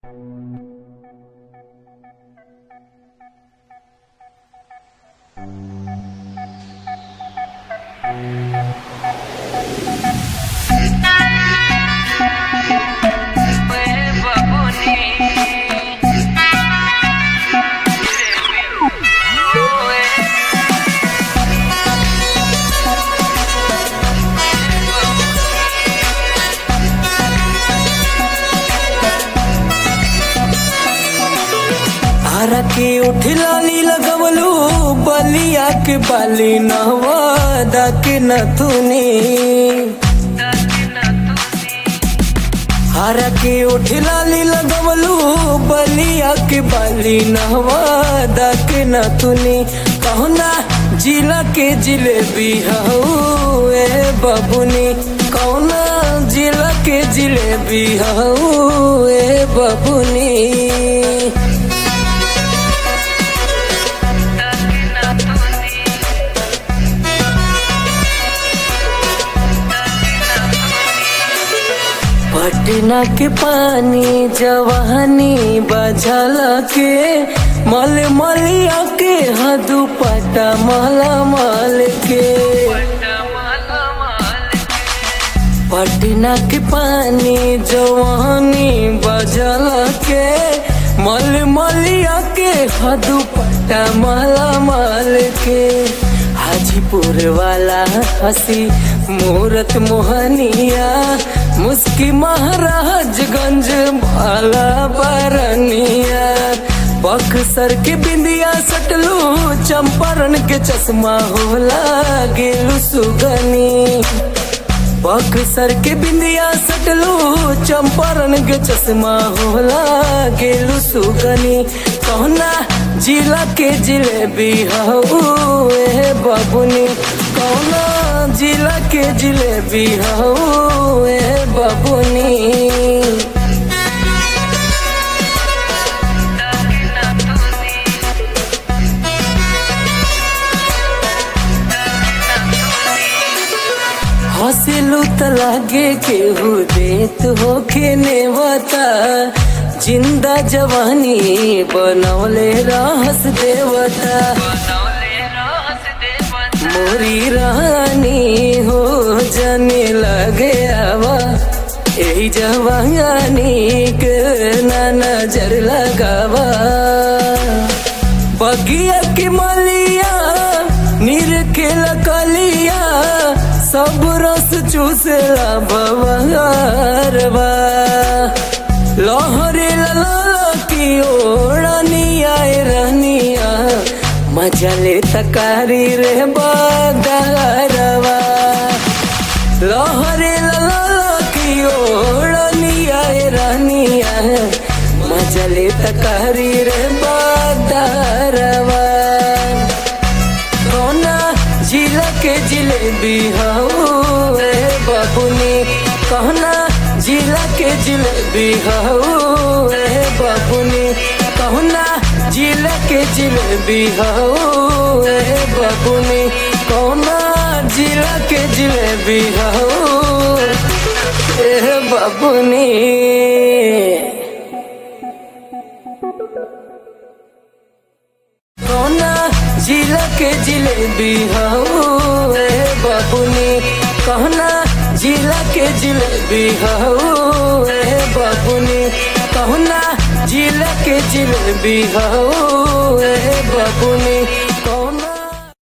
हरा के उठला नी लगवलू बलिया के बाली नहवादा के नथुनी हरा के उठला नी लगवलू बलिया के बाली नहवादा के नथुनी कहना जिला के जिलेबी हऊ ए बबुनी कौना जिला के जिलेबी हऊ ए बबुनी पटना के पानी जवानी बजल के मल मलिया के हदू पटा मल मल के पटना के पानी जवानी बजल के मल मलिया के हदू पटा मल मल के हाजीपुर वाला हसी मूरत मोहनिया मुस्की महाराजगंज वाला बरनिया बक्सर के बिंदिया सटलू चंपारण के चश्मा होला गेलू सुगनी बक्सर के बिंदिया सटलू चंपारण के चश्मा होला गेलू सुगनी कहना जिला के जिलेबी हऊ ए बबुनी कौना जिला के जिलेबी हऊ ए बबुनी हंसलू त लागे केहू देत होके नेवता जिंदा जवानी बनौले रहस देवता मोरी रानी हो जाने लगे आवा यही जवानी के ना नजर लगावा बगिया की मलिया नीर के लकलिया सब रस चूसला बवारवा लहरे लाला की ओढ़निया रहनिया मजा ले तकारी रे बदारवा लहरे लाला की ओढ़निया रहनिया मजा ले तकारी रे बदारवा कौना जिला के जिलेबी हऊ ए बबुनी कहना जिला के जिलेबी हऊ ए बबुनी कहना जिला के जिलेबी हऊ ए बबुनी कौना जिला के जिलेबी हऊ ए बबुनी कौना जिला के जिलेबी हऊ ए बबुनी कहना जिला के जिलेबी हऊ ए बबुनी कहना जिला के जिलेबी हऊ ए बबुनी कौना